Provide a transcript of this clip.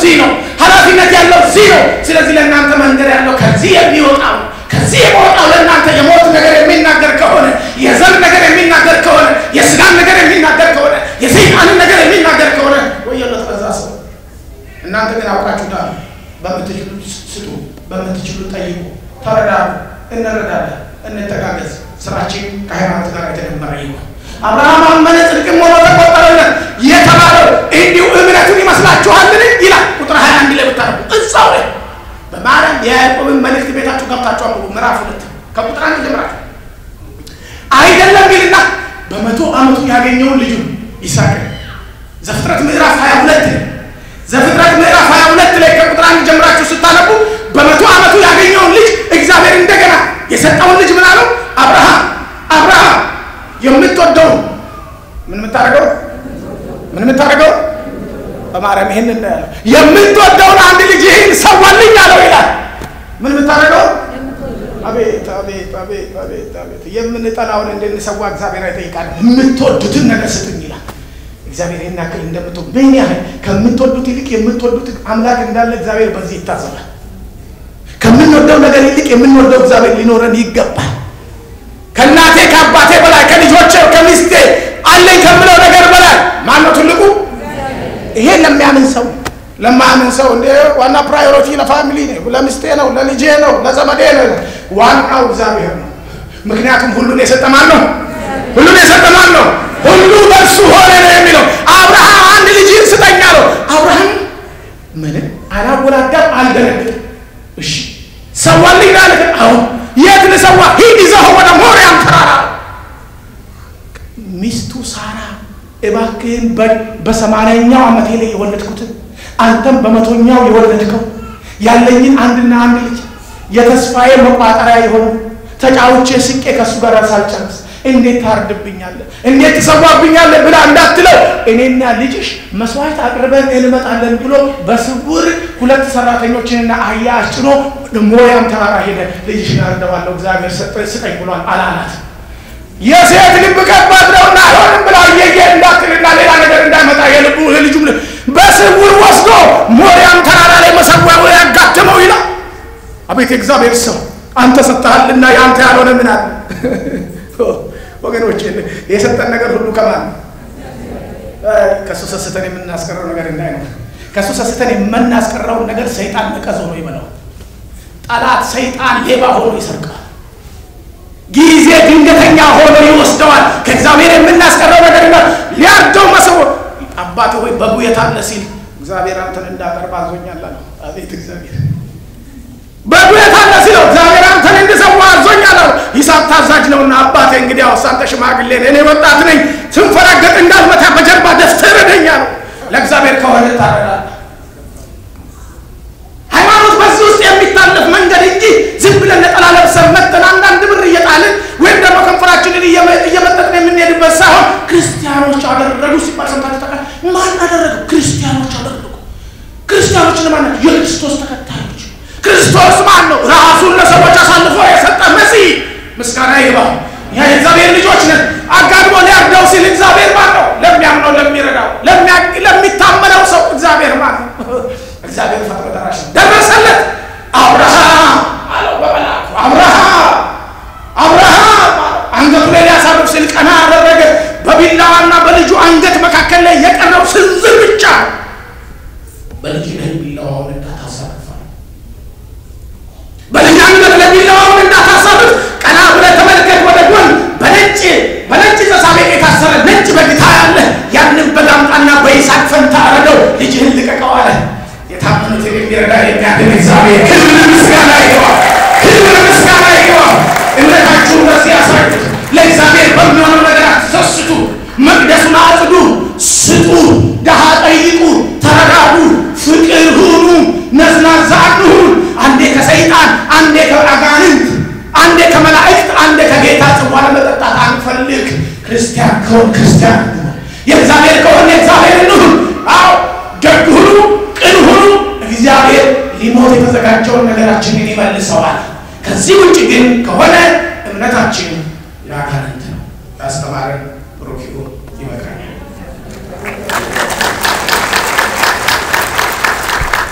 እዚህ ነው። ኃላፊነት ያለው እዚህ ነው። ስለዚህ ለእናንተ መንገድ ያለው ከዚህ የሚወጣው ነው። ከዚህ የመወጣው ለእናንተ የሞት ነገር የሚናገር ከሆነ የዘር ነገር የሚናገር ከሆነ የስጋን ነገር የሚናገር ከሆነ የሰይጣንን ነገር የሚናገር ከሆነ ወየለት በዛ ሰው። እናንተ ግን አውቃችሁታል። በምትችሉት ስጡ፣ በምትችሉት ጠይቁ፣ ተረዳዱ፣ እንረዳለን፣ እንተጋገዝ። ስራችን ከሃይማኖት ጋር የተደመረ ይሆን። አብርሃም አመነ ጽድቅም ሆኖ ተቆጠረለት የተባለው እንዲሁ እምነቱን ይመስላችኋልን? ይላል ቁጥር 21 ላይ ብታነቡ እዛው ላይ በማርያም የያዕቆብን መልእክት ቤታችሁ ገብታችሁ አንብቡ። ምዕራፍ ሁለት ከቁጥር አንድ ጀምራችሁ አይደለም ይልና በመቶ ዓመቱ ያገኘውን ልጁ ይስሐቅን ዘፍጥረት ምዕራፍ 22 ዘፍጥረት ምዕራፍ 22 ላይ ከቁጥር አንድ ጀምራችሁ ስታነቡ በመቶ ዓመቱ ያገኘውን ልጅ እግዚአብሔር እንደገና የሰጠውን ልጅ ምን አለው? አብርሃም አብርሃም የምትወደው ምን የምታደርገው ምን የምታደርገው በማርያም ይህን እንዳያለው የምትወደውን አንድ ልጅ ይህን ሰዋልኝ አለው ይላል። ምን የምታደርገው አቤት አቤት አቤት አቤት አቤት የምንጠላውን እንድንሰዋ እግዚአብሔር አይጠይቃል። የምትወዱትን ነገር ስጡኝ ይላል። እግዚአብሔር ይህን ያክል እንደምትወዱ ምን ያህል ከምትወዱት ይልቅ የምትወዱት አምላክ እንዳለ እግዚአብሔር በዚህ ይታሰባል። ከምንወደው ነገር ይልቅ የምንወደው እግዚአብሔር ሊኖረን ይገባል። ከእናቴ ከአባቴ በላይ ከልጆቼ ከሚስቴ አለኝ ከምለው ነገር በላይ ማነው ትልቁ? ይሄ ለሚያምን ሰው ለማያምን ሰው እንደ ዋና ፕራዮሪቲ ለፋሚሊ ነው፣ ለሚስቴ ነው፣ ለልጄ ነው፣ ለዘመዴ ነው። ዋናው እግዚአብሔር ነው። ምክንያቱም ሁሉን የሰጠ ማን ነው? ሁሉን የሰጠ ማን ነው? ሁሉ በእርሱ ሆነ ነው የሚለው። አብርሃም አንድ ልጅህን ስጠኝ አለው። አብርሃም ምንም አላወላዳም፣ አልደነግጥም። እሺ ሰዋልኝ ላለ አሁ የት ልሰዋ? ሂድ ይዘኸው ወደ ሞሪያም ተራራ። ሚስቱ ሳራ እባክህን በሰማንያኛው ዓመቴ ላይ የወለድኩትን አንተም በመቶኛው የወለድከው ያለኝን አንድና አንድ ልጅ የተስፋዬ መቋጠሪያ የሆነ ተጫውቼ ስቄ ከእሱ ጋር ሳልጨርስ እንዴት ታርድብኛለህ? እንዴት ትሰዋብኛለህ? ብላ እንዳትለው እኔና ልጅሽ መስዋዕት አቅርበን እንመጣለን ብሎ በስውር ሁለት ሰራተኞችንና አህያ አስጭኖ ሞያም ተራራ ሄደ። ልጅሽን አርደዋለሁ እግዚአብሔር ስጠኝ ብሏል አላላት። የሴት ልብ ከባድ ነውና አይሆንም ብላ እየየ እንዳትልና ሌላ ነገር እንዳይመጣ የልቡ ልጁ በስውር ወስዶ ሞሪያም ተራራ ላይ መሰዊያው ያጋደመው ይላል። አቤት እግዚአብሔር ሰው አንተ ሰጥተሃልና የአንተ ያልሆነ ምን አለ? ወገኖች የሰጠን ነገር ሁሉ ከማን ከእሱ ሰስተን የምናስቀረው ነገር እንዳይኖር ከእሱ ሰስተን የምናስቀረውን ነገር ሰይጣን ነቀዝ ሆኖ ይበላው። ጠላት ሰይጣን ሌባ ሆኖ ይሰርቃል። ጊዜ ድንገተኛ ሆኖ ይወስደዋል። ከእግዚአብሔር የምናስቀረው ነገር ጋር ሊያርደው መሰው አባት ሆይ በጉ የት አለ ሲል እግዚአብሔር አንተን እንዳቀርብ አዞኛል አለው። አቤት እግዚአብሔር በጉ የት አለ ሲለው እግዚአብሔር አንተን እንድሰዋ አዞኛል አለው። ይስሐቅ ታዛዥ ነውና አባቴ እንግዲህ አውሳ አንተ ሽማግሌ ነህ፣ እኔ ወጣት ነኝ፣ ስንፈራገጥ እንዳልመታ በጀርባ ደፍተህ ረደኝ አለው። ለእግዚአብሔር ከሆነ ታረዳለህ። ሃይማኖት በዚህ ውስጥ የሚታለፍ መንገድ እንጂ ዝም ብለን ነጠላ ለብሰን መጥተን አንዳንድ ብር እየጣልን ወይም ደግሞ ከንፈራችንን እየመጠጥን የምንሄድበት ሳይሆን ክርስቲያኖች አደረጉ ሲባል ሰምታችሁ ታውቃላችሁ? ማን አደረገው? ክርስቲያኖች አደረጉ። ክርስቲያኖች ለማን ናቸው? የክርስቶስ ተከታዮች። ክርስቶስ ማን ነው? ራሱን ለሰዎች አሳልፎ የሰጠ መሲህ። ምስጋና ይግባው። እኛ የእግዚአብሔር ልጆች ነን። አጋድሞ ሊያርደው ሲል እግዚአብሔር ማን ነው? ለሚያምነው፣ ለሚረዳው፣ ለሚታመነው ሰው እግዚአብሔር ማን ነው? እግዚአብሔር ፈጥኖ ደራሽ ደረሰለት። አብርሃም አለው በመልአኩ አብርሃም አብርሃም አንገቱ ላይ ሊያሳርፍ ሲል ቀና አደረገ። በቢላዋና በልጁ አንገት መካከል ላይ የቀረው ስንዝር ብቻ በልጅ ላይ ቢላዋውን እንዳታሳርፋል። በልጅ አንገት ላይ ቢላዋውን እንዳታሳርፍ ቀና ብለህ ተመልከት ወደ ጎን በነጭ በነጭ ተሳቤቅ የታሰረ ነጭ በግታ ያለ ያንን በግ አምጣና በይስሐቅ ፈንታ አረደው። ልጅህን ልቀቀው አለ። የታመኑትን የሚረዳ የሚያድን እግዚአብሔር ክብር ምስጋና ይገባል። ክብር ምስጋና ይገባል። እምነታችሁን በዚህ ያሳዩት። ለእግዚአብሔር በሚሆነው ነገር አትሰስቱ። መቅደሱን አጽዱ፣ ስጡ፣ ድሃ ጠይቁ፣ ተረዳዱ፣ ፍቅር ሁኑ፣ ነዝናዛ አትሁኑ። አንዴ ከሰይጣን አንዴ ከአጋንንት አንዴ ከመላእክት አንዴ ከጌታ ጽዋ ለመጠጣት አንፈልግ። ክርስቲያን ከሆን ክርስቲያን የእግዚአብሔር ከሆን የእግዚአብሔር እንሁን። አዎ ደግ ሁኑ፣ ቅን ሁኑ። እግዚአብሔር ሊሞት የተዘጋጀውን ነገራችንን ይመልሰዋል። ከዚህ ውጭ ግን ከሆነ እምነታችን የአጋንንት ነው። ያስተማረን ብሩክ ይሁን። ይበቃኛል።